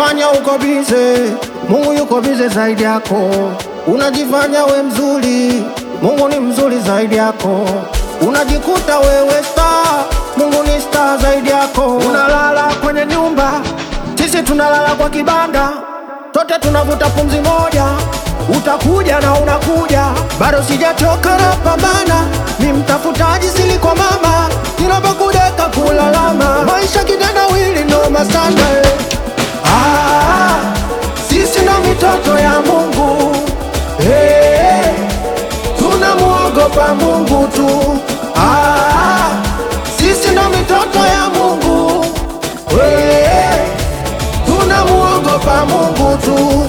Unajifanya uko bize, Mungu yuko bize zaidi yako. Unajifanya we mzuri, Mungu ni mzuri zaidi yako. Unajikuta wewe star, Mungu ni star zaidi yako. Unalala kwenye nyumba, sisi tunalala kwa kibanda, sote tunavuta pumzi moja. Utakuja na unakuja, bado sijachoka na pambana, ni mtafutaji sili kwa mama, ninapokudeka kulalama, maisha kitendawili noma sana eh. Ah, sisi ndo mitoto ya Mungu hey, tunamuogopa Mungu tu. Ah, sisi ndo mitoto ya Mungu hey, tunamuogopa Mungu tu.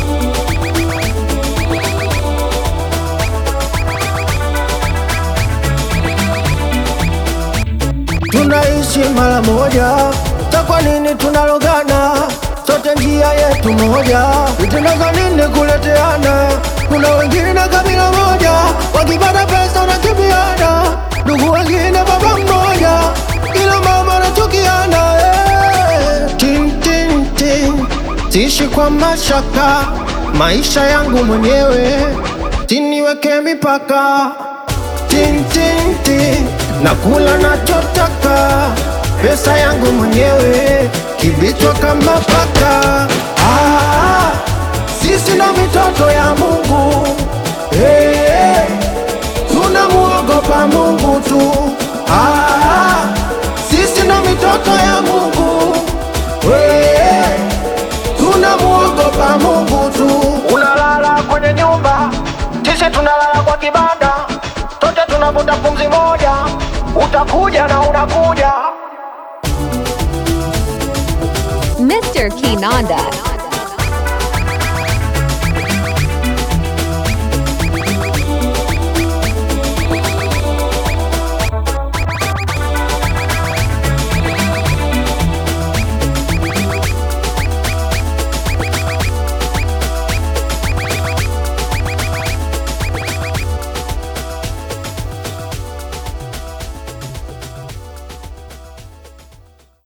Tunaishi mara moja, sa kwa nini tunalogana? Sote njia yetu moja, vitendo nini kuleteana? Kuna wengine kabila moja, wakipata pesa wanakimbiana, ndugu wengine baba mmoja, ila mama anachukiana. eh. Tin, tin, tin. Siishi kwa mashaka, maisha yangu mwenyewe, siniweke mipaka tin, tin, tin. Nakula nachotaka, pesa yangu mwenyewe, kibichwa kama paka. Ah, sisi ndo mitoto ya Mungu hey, tunamuogopa Mungu tu. Ah, sisi ndo mitoto ya Mungu hey, tunamuogopa Mungu tu. Unalala kwenye nyumba, sisi tunalala kwa kibanda, sote tunavuta pumzi moja. Utakuja na unakuja Mr. Kinanda.